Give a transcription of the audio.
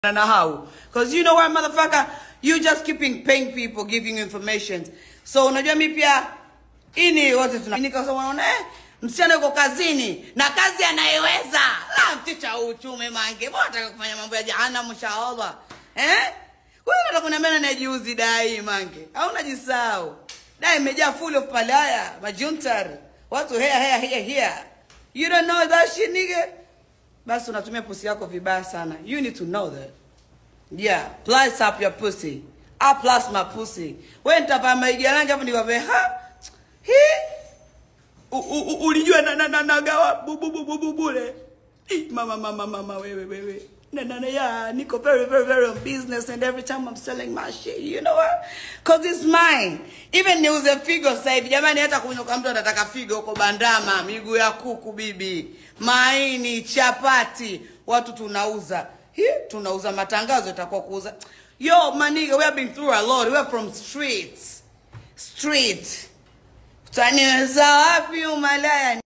na how because you know what motherfucker you just keeping paying people giving you information so unajua mi pia ini wote tuna nikasema unaona eh msichana yuko kazini na kazi anayeweza la mticha uchumi mange mbona nataka kufanya mambo ya jahannam inshallah eh wewe unataka kuniambia najiuzi dai mange au unajisahau dai imejaa full of palaya majuntar watu hea hea hea hea you don't know that shit nigga basi unatumia pussy yako vibaya sana you need to know that yeah plus up your pussy I plus my pussy wewe nitavaa maigia rangi hapo niwape ha hi U- u- u- ulijua na na na nagawa bu bu bu bu bu bure Ih, mama mama mama wewe wewe na na na yeah niko very very very on business and every time I'm selling my shit you know what cause it's mine even niuze figo sasa hivi jamani hata kunywa mtu anataka figo huko bandama miguu ya kuku bibi maini chapati watu tunauza Hi, tunauza matangazo itakuwa kuuza yo maniga we have been through a lot we are from streets street utaniweza wapi umalaya